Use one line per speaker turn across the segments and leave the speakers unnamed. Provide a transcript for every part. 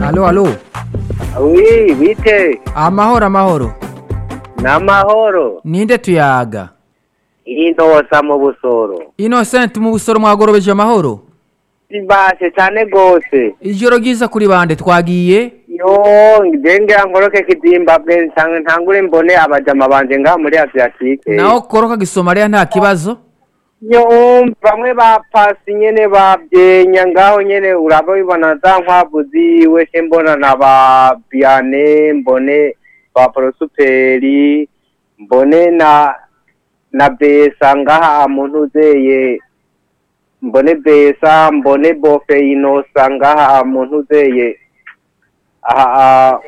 Alo, alo.
wi bite
Amahoro, amahoro.
n'amahoro
Ninde tuyaga?
intosa mu busoro
Innocent mu busoro mwagorobeje amahoro.
sibashe cyane rwose
Ijoro ryiza kuri bande twagiye.
yo ngengera nkoroke kizimbabwe nsanga ntangure mbone abajama banje ngaha muri asiatike
Naho koroka gisomaliya nta kibazo.
yo bamwe bapasi nyene bavyenya ngaho nyene uraba bibona za nkwavu ziwe se mbona na ba biane mbone ba prosuperi mbone na na besa ngaha muntu uzeye mbone besa mbone bofe inosa ngaha muntu uzeye aha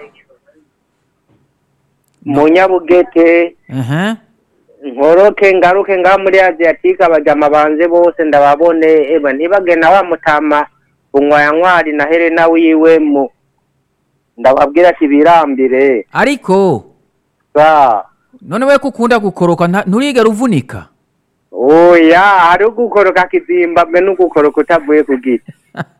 munyabugete
Mhm.
nkoroke ngaruke ngaha muri asiatique abajama banje bose ndababone eba ntibagena wa mutama bunywaya ntwari na helena wiwe mu ndababwira ati birambire
Ariko
sa
none we kukunda gukoroka nta- nturigera uvunika.
oya hari ugukoroka kizimbabwe n'ugukoroka utavuye ku giti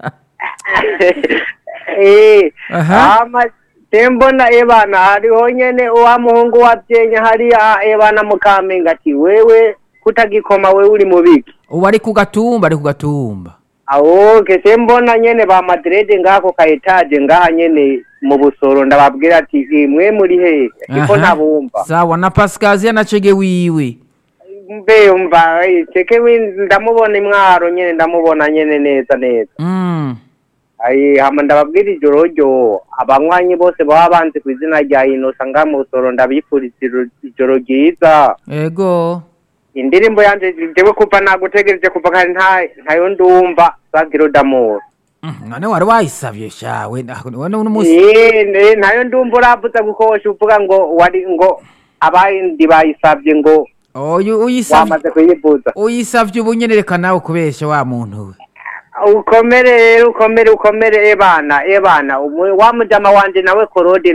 Eh,
Aha.
ama tembona ebana hariho nyene wa muhungu wavyenya hariya ebana mukamenge ati wewe kutagikoma wewe uri mubiki
Ubu ari ku gatumba, ari ku gatumba.
awoke tembona nyene ba madrede ngako ka etage ngaha nyene mu busoro ndababwira ati imwe muri hehe iko
Aha.
ntabumva
Sawa na Pascasia na Chege wiwe.
mbe umva eh, ceke wi- ndamubona imwaro nyene ndamubona nyene neza neza
Mm.
ayi hama ndababwira ijoro ryo abanywanyi bose baba banzi ku izina rya inosa ngaha mu busoro ndabifuriza ijoro- ijoro ryiza
Ego.
indirimbo yanje jewe kuva nagutegereje kuva kare nta ntayo ndumva sagiro damoro
Mm, None wari wayisavye shawe. None uno musi
Eh, ne- nayo ndumva uravuza gukosha uvuga ngo wari ngo abandi bayisabye ngo
oyu uyisavye
wamaze kuyivuza
uyisavye ubu nyene reka nawe kubesha wa muntu we.
ukomere rero ukomere ukomere ebana ebana Umu- wa mujama wanje nawe korode